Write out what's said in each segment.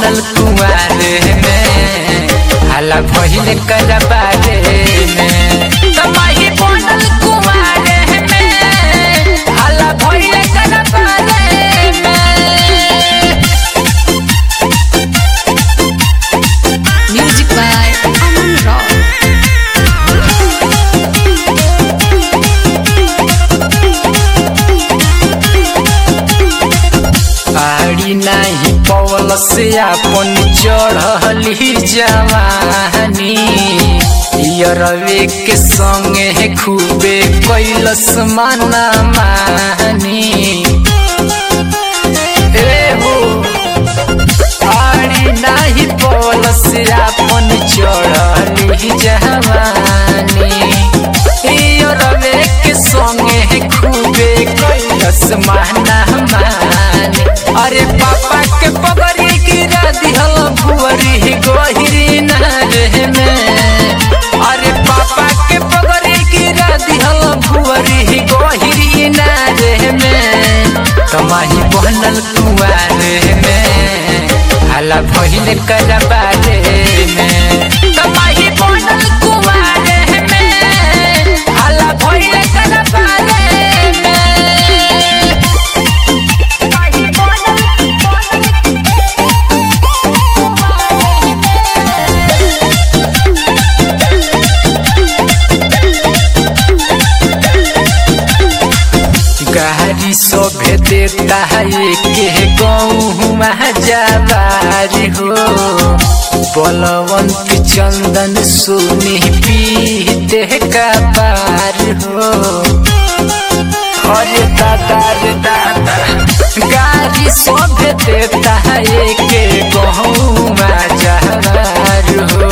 बनल कुआरे में हाला भइल करबारे में तमाही बनल कुआरे में हाला भइल करबारे में Music by Aman Rock. आड़ी नाही पवल से अपन चढ़ली जवानी यरवे के संगे खूबे कैलस माना मानी ए हो आड़ी नाही पवल से अपन चढ़ली जवानी यरवे के संगे खूबे कैलस माना मानी अरे पापा के पगड़ी गिरा दिहल भुअरी गहिरी नारे में अरे पापा के पगड़ी गिरा दिहल भुअरी गहिरी नारे में तमाही बनल कुआरे में हाला भइल करबारे में तमाही बनल कुआरे में हाला भइल करबारे में गाड़ी सोभे देता है के गौमा जवारी हो बलवंत चंदन सुनी पीते का पार हो अरे दादा रे दादा गाड़ी सोभे देता है के गौमा जवार हो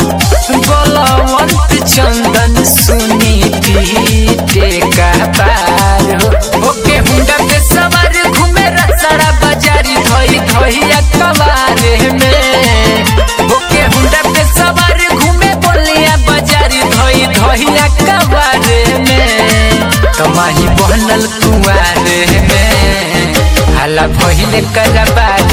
बलवंत चंदन सुनी पीते का पार हो ओके हुंडा पे सवार घूमे रसड़ा बाजारी धोई धोइया कवारे में ओके हुंडा पे सवार घूमे बोलिया बाजारी धोई धोइया कवारे में तमाही बनल कुआरे में हाला भइल करबारे